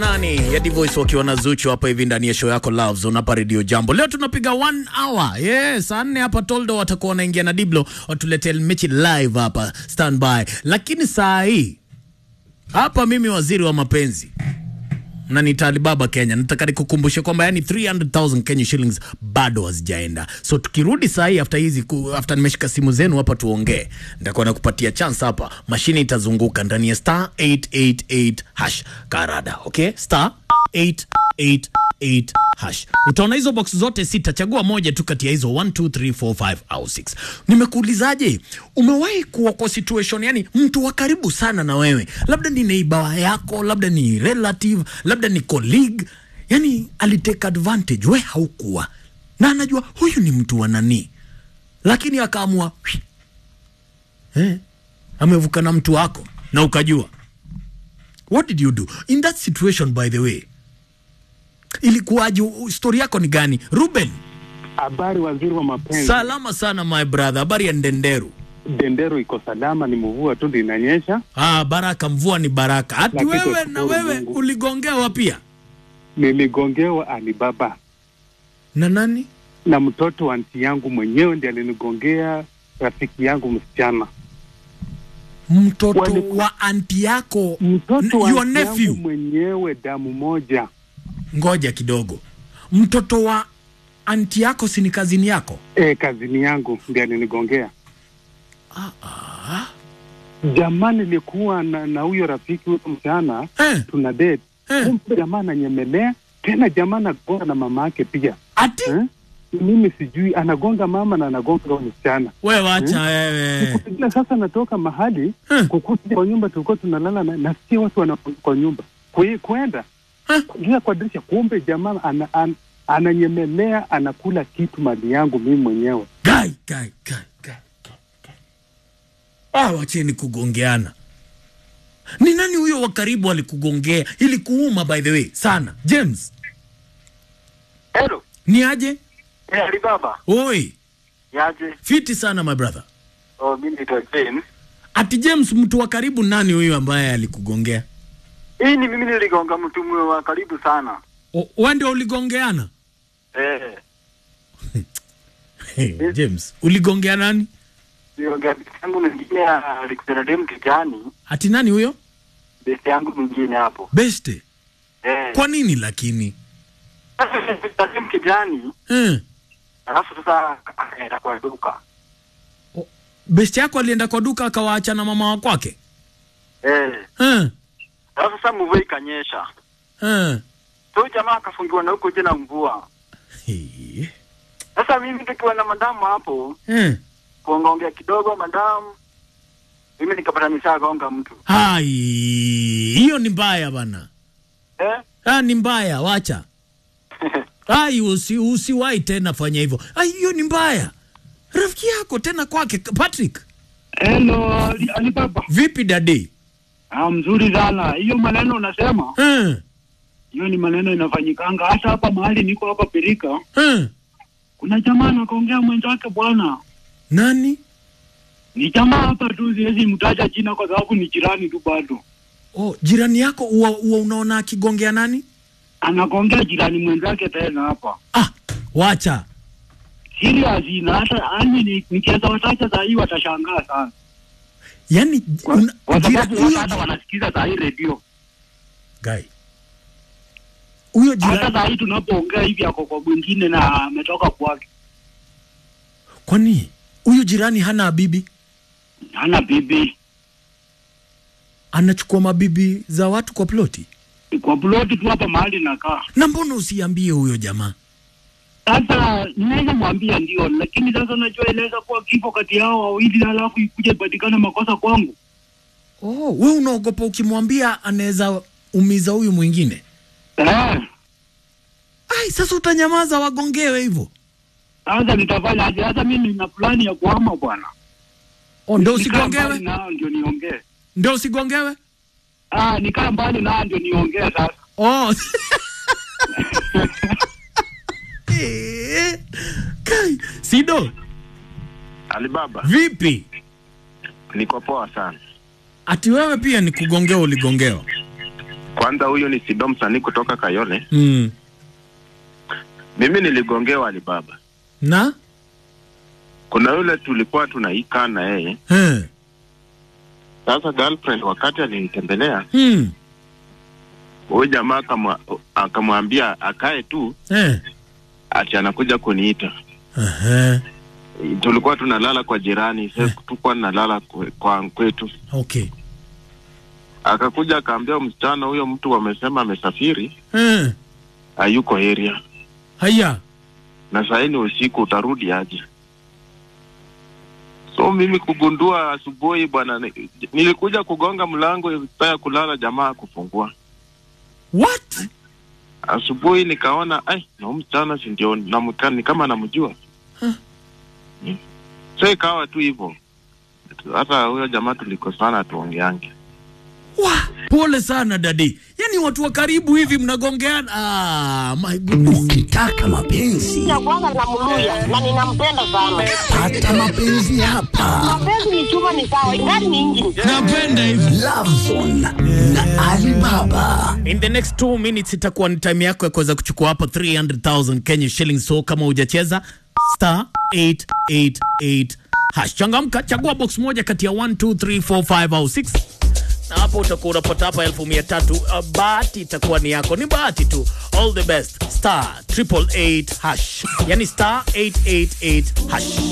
nani ya Divoice wakiwa na Zuchu hapa hivi ndani ya show yako Love Zone hapa Radio Jambo. Leo tunapiga one hour. Yes, saa nne hapa Toldo watakuwa wanaingia na Diblo watuletee mechi live hapa standby. Lakini saa hii hapa mimi waziri wa mapenzi na ni Alibaba Kenya, nataka nikukumbushe kwamba yani 300,000 Kenya shillings bado hazijaenda. So tukirudi saa hii after hizi ku- after nimeshika simu zenu hapa tuongee, nitakuwa nakupatia chance hapa, mashine itazunguka ndani ya star 888 hash karada, okay? Star 888 hash. Utaona hizo box zote sita, chagua moja tu kati ya hizo 1 2 3 4 5 au 6. Nimekuulizaje, umewahi kuwa kwa situation yani mtu wa karibu sana na wewe, labda ni neighbor yako, labda ni relative, labda ni colleague, yani alitake advantage, we haukuwa na anajua huyu ni mtu wa nani, lakini akaamua "Hui, eh, amevuka na mtu wako na ukajua. What did you do in that situation? By the way, ilikuwaje? Story yako ni gani, Ruben? Habari waziri wa mapenzi. Salama sana my brother, habari ya Ndenderu? Dendero iko salama, ni mvua tu ndio inanyesha. Ah, baraka, mvua ni baraka. Hati Lakini wewe na tushukuru wewe Mungu. uligongewa pia Niligongewa Alibaba na nani? na mtoto wa anti yangu mwenyewe ndiye alinigongea, rafiki yangu msichana. Mtoto Wali- wa anti yako, Mtoto wa your anti nephew. yangu mwenyewe, damu moja. Ngoja kidogo, mtoto wa anti yako si ni kazini yako? E, kazini yangu ndiye alinigongea. Jamani, nilikuwa na na huyo rafiki huyo msichana Eh, tuna date, eh. kumbe jamaa ananyemelea tena, jamaa anagonga na mama yake pia Ati eh? Mimi sijui anagonga mama na anagonga huyo msichana wewe wacha wewe. Ila sasa natoka mahali Hmm. kukuja kwa nyumba tulikuwa tunalala na nasikia watu wana kwa nyumba Kwe, kwenda Huh? kuingia kwa dirisha, kumbe jamaa ana, an, ananyemelea anakula kitu mali yangu mimi mwenyewe. Gai, gai, gai, gai, gai, gai. Ah, wacheni kugongeana. Ni nani huyo wa karibu alikugongea? Ilikuuma by the way sana. James, Hello. ni aje? Eh, Alibaba. Oi, Yaje? fiti sana my brother. Oh, mimi naitwa James. Ati James, mtu wa karibu nani huyo ambaye alikugongea? Hii ni mimi niligonga mtu mwe wa karibu sana. O- Wewe ndio uligongeana? Eh, Hey, James, uligongea nani? niligonga besi yangu mwingine alikutana dem kijani, Ati nani huyo? besi yangu mwingine hapo. Beste. Eh. Kwa nini lakini? Sasa dem kijani, Eh. alafu sasa akaenda kwa duka. O- Beste yako alienda kwa duka akawaacha na mama wa kwake? Eh. Eh. Alafu sasa mvua ikanyesha. Eh. So jamaa akafungiwa na huko tena mvua. Hey. Sasa mimi tukiwa na madamu hapo, Eh. kuongaongea kidogo madamu, mimi nikapata nishagonga mtu. Hai, hiyo ni mbaya bana. Eh? Ah, ni mbaya, wacha. Ai, usi usiwahi tena fanya hivyo. Ai, hiyo ni mbaya. Rafiki yako tena kwake Patrick. Hello, Ali- Alibaba. Vipi dadi? Ah, mzuri sana. Hiyo maneno unasema, Eh. hiyo ni maneno inafanyikanga hata hapa mahali niko hapa Pirika. Eh. Kuna jamaa anakuongea mwenzake bwana. Nani? Ni jamaa hapa tu, siwezi mtaja jina kwa sababu ni jirani tu bado. Oh, jirani yako huwa huwa unaona akigongea nani? Anakuongea jirani mwenzake tena hapa. Ah, wacha. Serious na hata yani ni- nikiweza watacha saa hii watashangaa sana. Yaani Kwa, una- kwa jira- sababu huyo watu hata wanasikiza saa hii redio. guy. Huyo Hata jirani saa hii tunapoongea hivi ako kwa mwingine na ametoka kwake. kwani huyo jirani hana bibi? Hana bibi. Anachukua mabibi za watu kwa ploti? Kwa ploti tu hapa mahali nakaa. Na mbona usiambie huyo jamaa? Sasa naweza mwambia ndio, lakini sasa unajua inaweza kuwa kifo kati yao wawili, halafu ikuja ipatikane makosa kwangu. Oh, we unaogopa ukimwambia anaweza umiza huyu mwingine? Eh, Ai, sasa utanyamaza wagongewe hivyo? sasa nitafanya aje? Sasa mimi nina plani ya kuhama bwana. Oh, ndio Nikaa mbali usigongewe? nao ndio niongee. Ndio usigongewe? Ah, nikaa mbali nao ndio niongee sasa. Oh. Eh, Kai, Sido, Alibaba, vipi? niko poa sana. Ati wewe pia ni kugongewa uligongewa? Kwanza huyu ni Sido msanii kutoka Kayole. mm. Mimi niligongewa Alibaba. na Kuna yule tulikuwa tunaikaa na yeye. eh. Sasa girlfriend wakati alinitembelea, mm. huyu jamaa akamwa- akamwambia akae tu eh. ati anakuja kuniita. Aha. Tulikuwa tunalala kwa jirani, sasa tulikuwa tunalala kwe- kwa kwetu. okay Akakuja akaambia msichana huyo mtu wamesema amesafiri, eh. hayuko area. haya na saa hii ni usiku, utarudi aje? So mimi kugundua asubuhi bwana, ni- nilikuja kugonga mlango saa ya kulala, jamaa kufungua what asubuhi, nikaona ai, na huyu msichana si ndio namka- ni kama namjua Huh. Hmm. So ikawa tu hivyo, hata huyo jamaa tulikosana, tuongeange. Wa, pole sana dadi yaani watu wa karibu hivi mnagongeana ah, my goodness. Ukitaka mapenzi ya kwanza namluya na ninampenda sana. pata mapenzi hapa. Mapenzi ni chuma, ni sawa, ingani ni injini. napenda hivi Love Zone na Alibaba. in the next two minutes itakuwa ni time yako ya kuweza kuchukua hapo 300000 Kenya shillings so kama hujacheza star 888 hash changamka chagua box moja kati ya 1 2 3 4 5 au 6 na hapo utakuwa unapata hapa elfu mia tatu uh, bahati itakuwa ni yako ni bahati tu all the best star triple eight hash yani star 888 hash